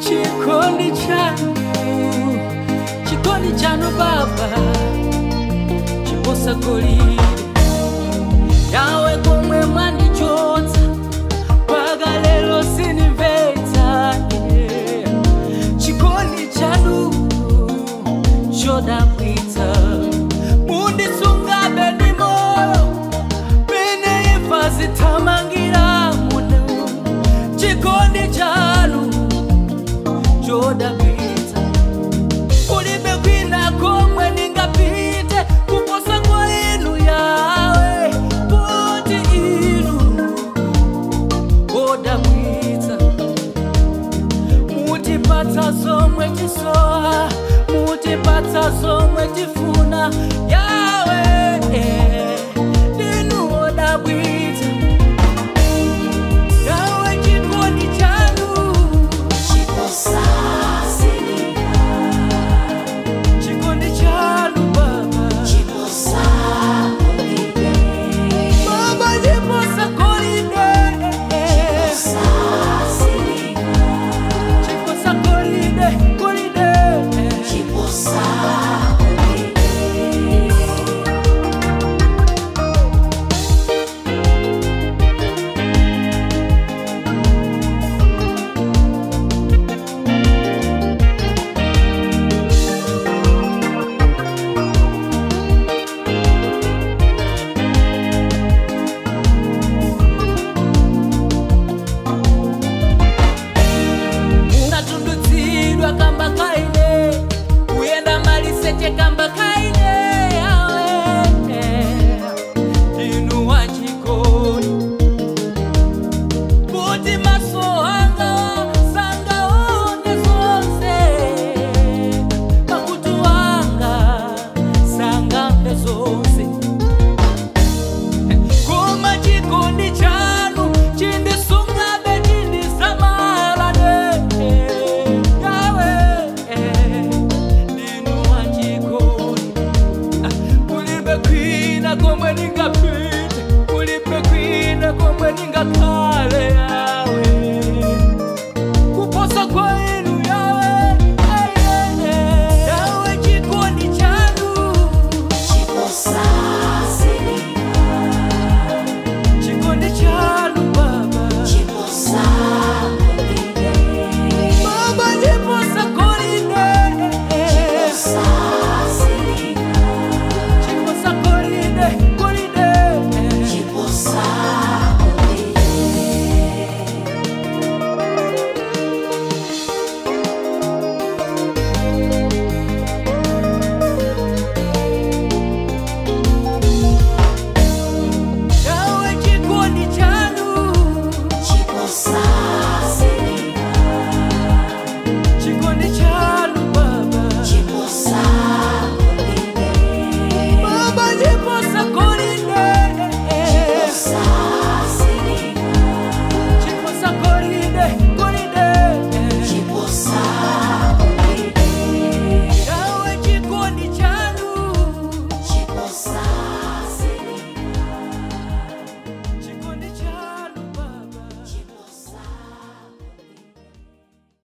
chikondi chanu chikondi chanu baba chiposa golide yawe komwe mwandichotsa mpaka lero sinimvetsa yeah. chikondi chanu chodabwitsa mundisungabe ndi moyo pene imfa zithamangira muno chikondi chanu chodabwitsa kulibe kwina komwe ndingapite kuposa kwa inu yawe poti inu odabwitsa mutipatsa zomwe tisowa mutipatsa zomwe tifuna yawe